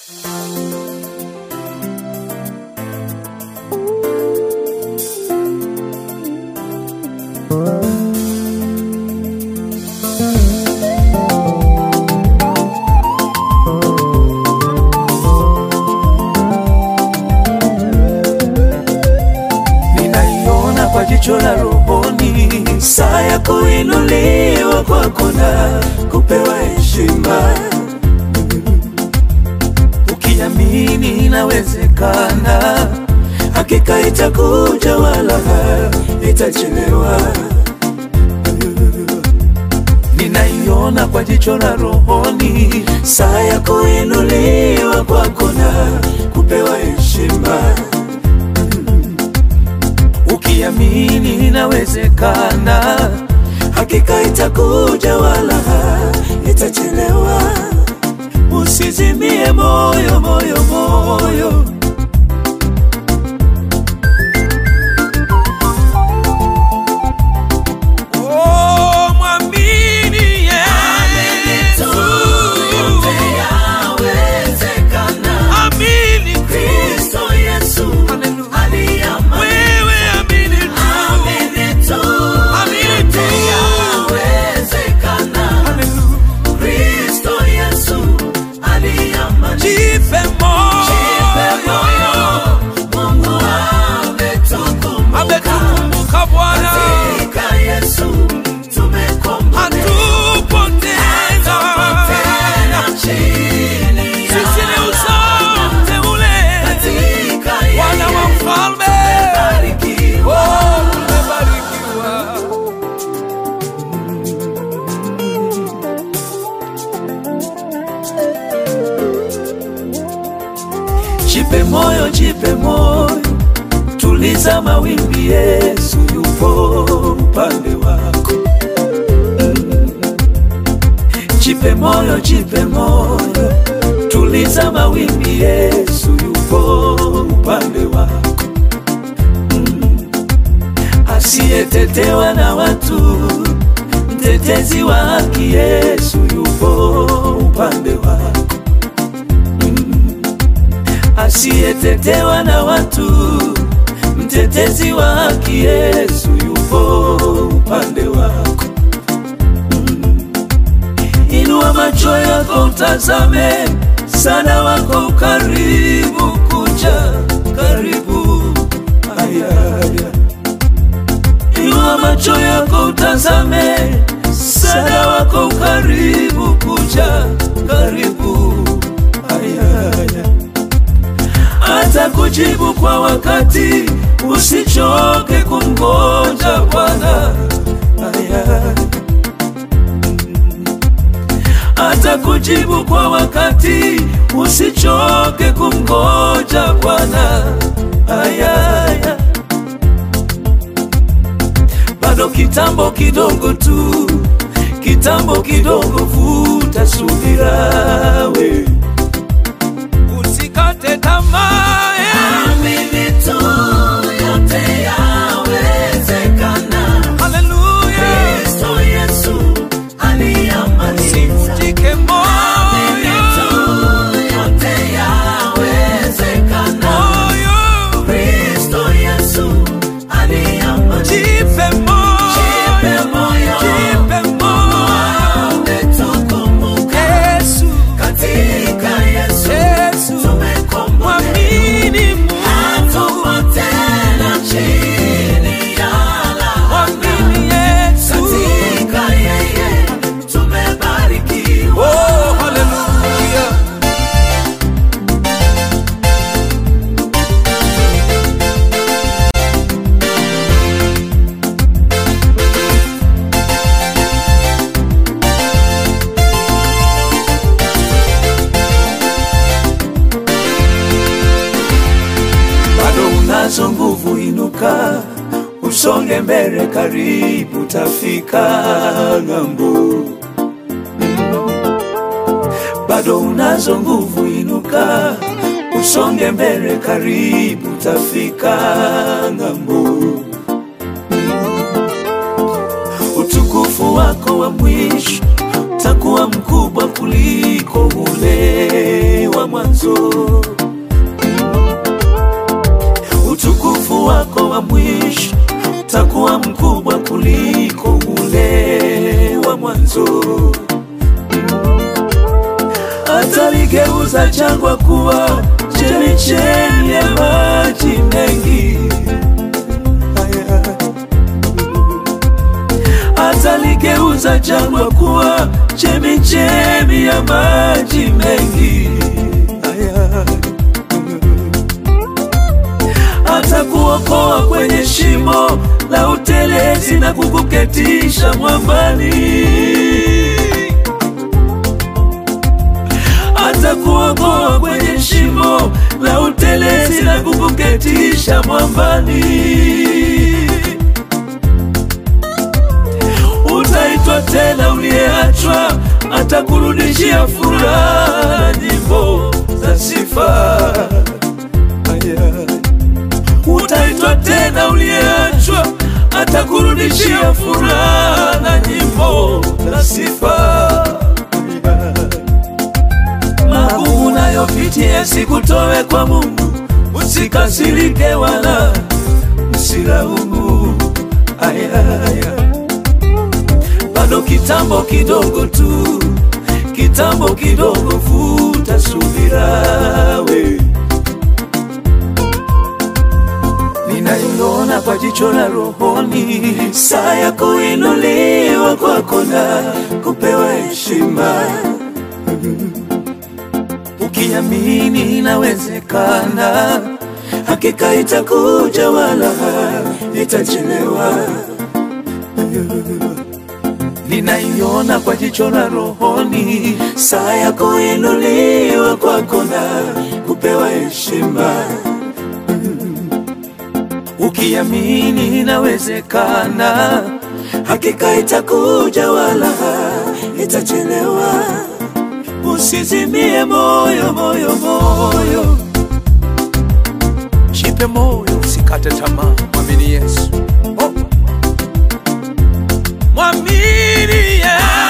ninaiona kwa jicho la rohoni, saa ya kuinuliwa kwako na kupewa heshima. Ukiamini inawezekana, hakika itakuja, wala itachelewa. Ninaiona kwa jicho la rohoni, saa ya kuinuliwa kwako na kupewa heshima ukiamini inawezekana, hakika itakuja, wala itachelewa. Usizimie moyo, moyo, moyo. Oh, mwamini Yesu. Amini Hallelujah. Wewe amini tu. Amini tu. Hallelujah. Jipe moyo. Ametukumbuka Bwana. Hatupo tena. Sisi ni uzao mteule. Wana wa mfalme. Oh, tumebarikiwa. Jipe moyo, jipe moyo, tuliza mawimbi, Yesu yupo upande wako. Mm. Jipe moyo, jipe moyo, tuliza mawimbi, Yesu yupo upande wako. Mm. Asiyetetewa na watu, mtetezi wa haki, Yesu yupo upande wako asiyetetewa na watu, mtetezi wa haki, Yesu yupo upande wako. Mm. Inua macho yako utazame, sana wako karibu kuja, karibu ayaya. Inua macho yako utazame, sana wako karibu kuja, karibu ayaya hata kujibu kwa wakati, usichoke kumngoja Bwana. Aya. Hata kujibu kwa wakati, usichoke kumngoja Bwana. Aya, aya. Bado kitambo kidogo tu, kitambo kidogo, vuta subira we usikate tamaa eh. Haleluya, usivunjike moyo, moyo, jipe moyo, jipe moyo, Yesu, Yesu, mwamini Mungu, mwamini Yesu. Oh, haleluya. bado unazo nguvu, inuka, usonge mbele, karibu tafika ng'ambo. Bado unazo nguvu, inuka, usonge mbele, karibu tafika ng'ambo. Utukufu wako wa mwisho takuwa mkubwa kuliko ule wa mwanzo. Utukufu wako wa mwisho utakuwa mkubwa kuliko ule wa mwanzo. Ataligeuza jangwa kuwa chemichemi ya maji mengi. Haya. Ataligeuza jangwa kuwa chemichemi ya maji mengi. Haya. Atakuokoa kwenye shimo la utelezi na kukuketisha mwambani. Atakuokoa kwenye shimo la utelezi na kukuketisha mwambani. Utaitwa tena uliyeachwa, atakurudishia furaha, nyimbo za sifa. Aya. Utaitwa tena uliyeachwa, atakurudishia furaha na nyimbo za sifa. Aya. Magumu unayopitia sikutowe kwa Mungu, usikasirike wala usilaumu. Aya, aya. Bado kitambo kidogo tu, kitambo kidogo, vuta subira we. Ninaiona kwa jicho la rohoni, saa ya kuinuliwa kwako na kupewa heshima ukiamini inawezekana, hakika itakuja wala itachelewa. Ninaiona kwa jicho la rohoni, saa ya kuinuliwa kwako na kupewa heshima. Ukiamini inawezekana, hakika itakuja wala itachelewa. Usizimie moyo, moyo, moyo, Jipe moyo, usikate tamaa, mwamini Yesu. Oh. Mwamini Yesu.